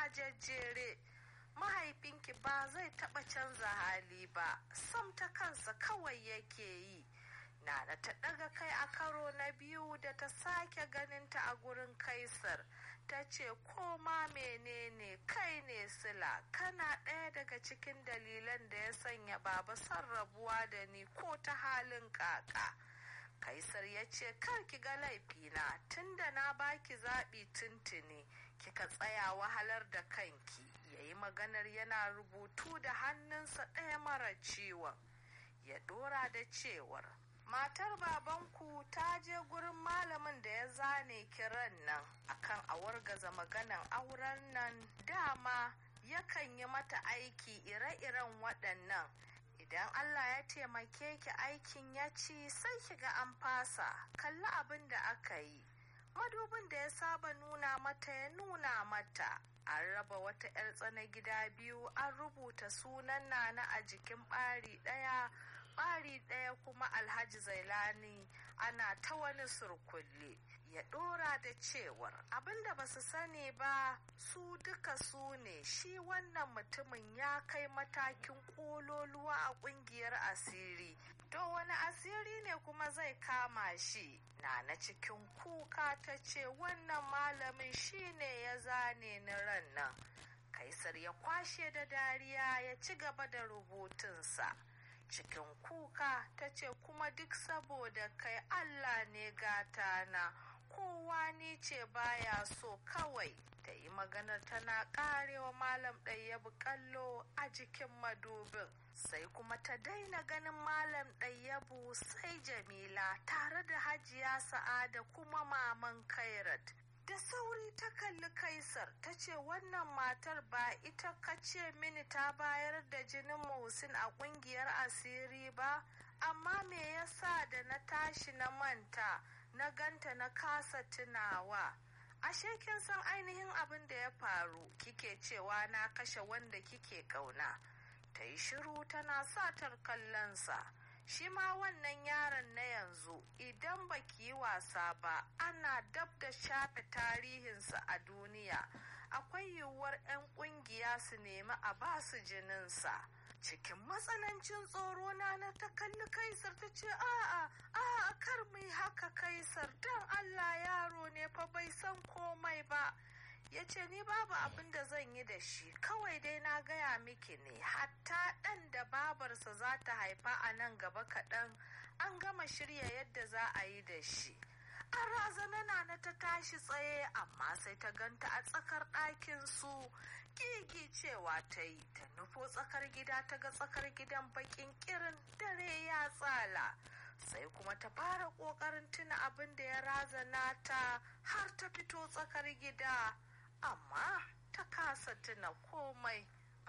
a jejjere mahaifinki ba zai taɓa canza hali ba sam ta kansa kawai yake yi nana ta ɗaga kai a karo na biyu da ta sake ganinta a gurin kaisar ta ce koma menene kai ne sila kana ɗaya daga cikin dalilan da ya sanya baba son rabuwa da ni ko ta halin kaka kaisar ya ce kar ki ga laifina tunda na baki zaɓi tuntuni kika tsaya wahalar da kanki ya yi maganar yana rubutu da hannunsa ɗaya mara ciwon ya ɗora da cewar matar babanku ta je gurin malamin da ya zane kiran nan akan a wargaza maganan auren nan dama yakan yi mata aiki ire-iren waɗannan idan Allah ya taimake ki aikin ya ci sai ki ga an fasa kalli abin da aka yi madubin da ya saba nuna mata ya nuna mata an raba wata 'yar tsana gida biyu an rubuta sunan nana a jikin ɓari ɗaya ɓari ɗaya kuma alhaji zailani ana ta wani surkulle ya ɗora da cewar abinda ba su sani ba su duka su ne shi wannan mutumin ya kai matakin ƙololuwa a ƙungiyar asiri to wani asiri ne kuma zai kama shi na na cikin kuka ta ce wannan malamin shi ne ya zane ni ran nan kaisar ya kwashe da dariya ya ci gaba da rubutunsa cikin kuka ta ce kuma duk saboda kai allah ne gata na kowa ni ce baya so kawai ta yi maganar tana karewa malam ɗayyabu kallo a jikin madubin sai kuma ta daina ganin malam ɗayyabu sai jamila tare da hajiya sa'ada kuma maman kairat da sauri ta kalli kaisar ta ce wannan matar ba ita kace mini ta bayar da jinin muhsin a kungiyar asiri ba amma me yasa da na tashi na manta na ganta na kasa tunawa ashe kin san ainihin abin da ya faru kike cewa na kashe wanda kike kauna ta yi shiru tana satar kallonsa shi ma wannan yaron na yanzu idan baki yi wasa ba ana dab da shafe tarihinsa a duniya akwai yiwuwar 'yan kungiya su nemi a basu jininsa cikin matsanancin tsoro na na ta kalli kaisar ta ce a'a a'a kar mu yi haka kaisar don allah yaro ne fa bai san komai ba ya ce ni babu abin da zan yi da shi kawai dai na gaya miki ne hatta ɗan da babarsa za ta haifa a nan gaba kaɗan an gama shirya yadda za a yi da shi an razana na ta tashi tsaye amma sai ta ganta a tsakar ɗakin su gigi cewa ta yi ta nufo tsakar gida ta ga tsakar gidan bakin kirin dare ya tsala sai kuma ta fara ƙoƙarin tuna abin da ya razana ta har ta fito tsakar gida amma ta kasa tuna komai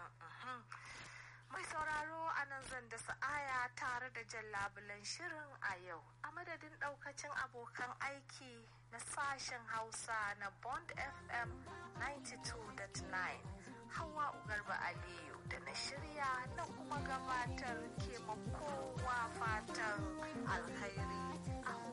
mai sauraro a nan zan da sa'aya tare da jan labulen shirin a yau a madadin daukacin abokan aiki na sashen hausa na bond fm 92.9 hawa ugarba aliyu da na shirya na kuma gabatar ke kowa fatan alkhairi